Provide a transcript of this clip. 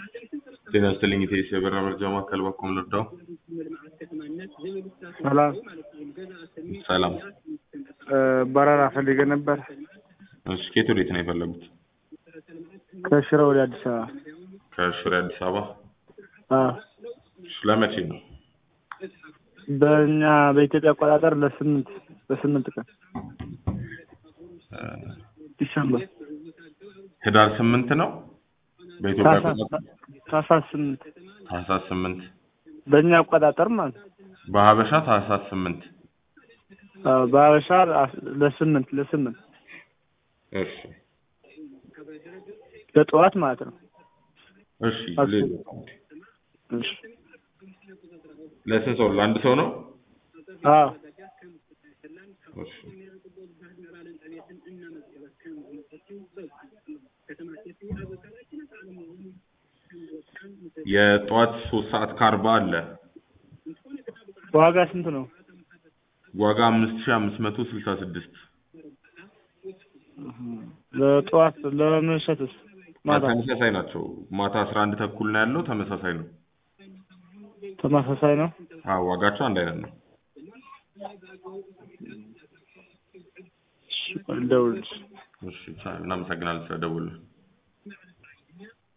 ጤና ይስጥልኝ ኢቴስ የበራ መርጃ ማዕከል በኩል ልርዳው? ሰላም ሰላም። በረራ ፈልጌ ነበር እሺ ከየት ወዴት ነው የፈለጉት? ከሽረ ወደ አዲስ አበባ። ከሽሬ አዲስ አበባ። አዎ እሺ ለመቼ ነው? በእኛ በኢትዮጵያ አቆጣጠር ለስምንት በስምንት ቀን ዲሰምበር ህዳር ስምንት ነው በኢትዮጵያ ታህሳስ አቆጣጠር ታህሳስ ስምንት ታህሳስ ስምንት በእኛ አቆጣጠር ማለት ነው። በሀበሻ ታህሳስ ስምንት አዎ በሀበሻ ለስምንት ለስምንት እሺ ለጠዋት ማለት ነው። እሺ አስብ። ሌላ እሺ ለስንት ሰው ለአንድ ሰው ነው? አዎ እሺ የጠዋት ሶስት ሰዓት ከአርባ አለ ዋጋ ስንት ነው? ዋጋ አምስት ሺህ አምስት መቶ ስልሳ ስድስት ለጠዋት ለመሸትስ ማታ ተመሳሳይ ናቸው። ማታ አስራ አንድ ተኩል ነው ያለው ተመሳሳይ ነው። ተመሳሳይ ነው። አዎ ዋጋቸው አንድ አይነት ነው። እሺ ልደውልልሽ። እሺ እናመሰግናለን ስለደወልን።